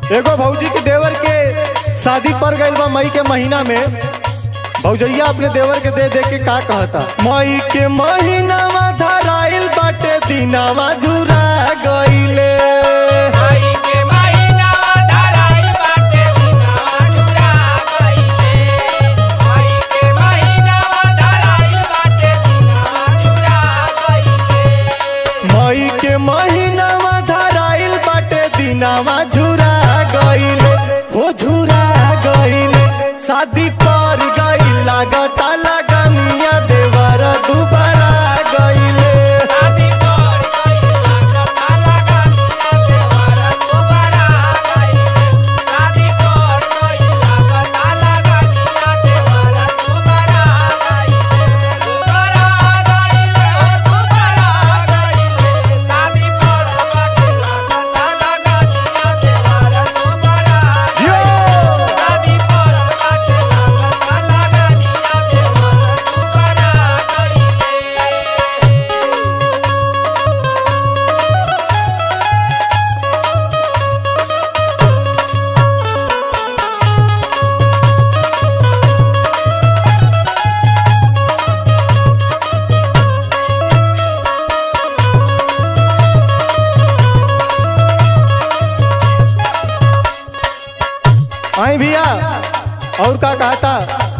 एगो भौजी के देवर के शादी पड़ गइल बा मई के महीना में भौजैया अपने देवर के दे दे के का कहता मई के महीनावा धराइल बाटे दिनावा झुरा गइले आई के महीना धराई बाटे दिनवा जुरा गइले आई के महीना धराई बाटे दिनवा जुरा गइले मई के महीनावा धराइल बाटे दिनावा झुरा गइले हो झुरा गइले शादी पर गइल लागता लगनिया देवर दुबारा गइले शादी पर गइला सपना लगानिया देवर दुबारा गइले शादी पर गइला सपना लगानिया देवर दुबारा गइले दुबारा गइले दुबारा गइले शादी पर गइला सपना लगानिया देवर दुबारा यो! शादी पर गइला सपना लगानिया देवर दुबारा गइले आई भैया और का कहता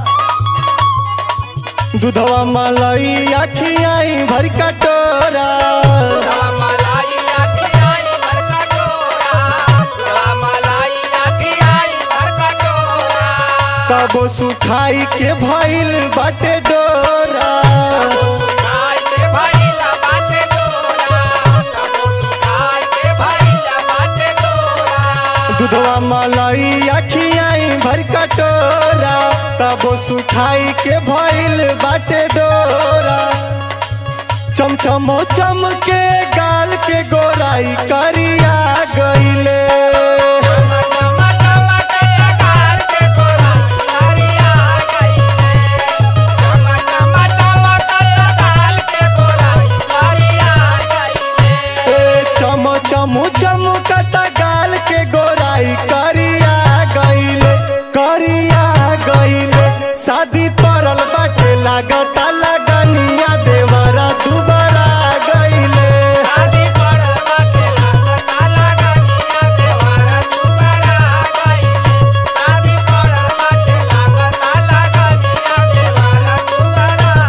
दूधवा मलाई अखियाई भर कटोरा मलाई आखियाई भर का टोरा मलाई आखियाई भर का टोरा तब सुखाई के भइल बाटे डोरा खाई के भइला बाटे टोरा तबो खाई के भइला बाटे टोरा दूधवा मलाई अखियाई भर कटोरा तब सुखाई के भइल बाटे डोरा चमचमो चम के गाल के गोराई करिया गइले टमा टमा के कार के टोरा लारिया गइले टमा टमा टमा के कार के टोरा लारिया गइले ए चम चम चमकता गाल के गोराई करिया गइले करिया गइले शादी पड़ल बाटे लागता लगनिया देवरा दुबारा गइले शादी पर बाटे लागता लगानिया देवारा दुबारा गइले शादी पर बाटे लागता लगानिया देवारा दुबारा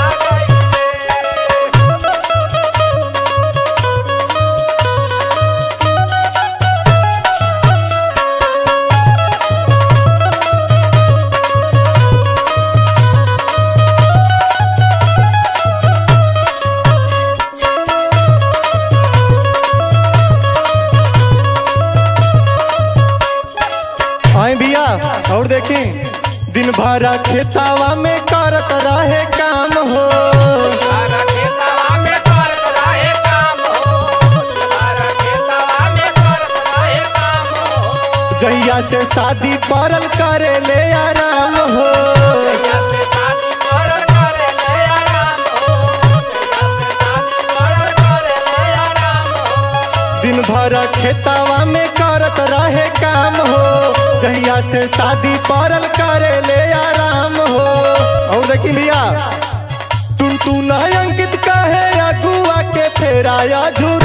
गइले आई भैया और देखी दिन भर खेतावा में करत रहे काम हो सारा खेतवा में करत रहे काम हो सारा खेतवा में करत रहे काम हो जहिया से शादी पड़ल करे ले आराम हो जैसे शादी पर करे ले आराम हो जैसे शादी पर करे ले आराम हो दिन भर खेतावा में करत रहे काम हो जहिया से शादी पड़ल करे ले आराम हो और देखी भैया टुन टुन अंकित कहे अगुआ के फेराया झूर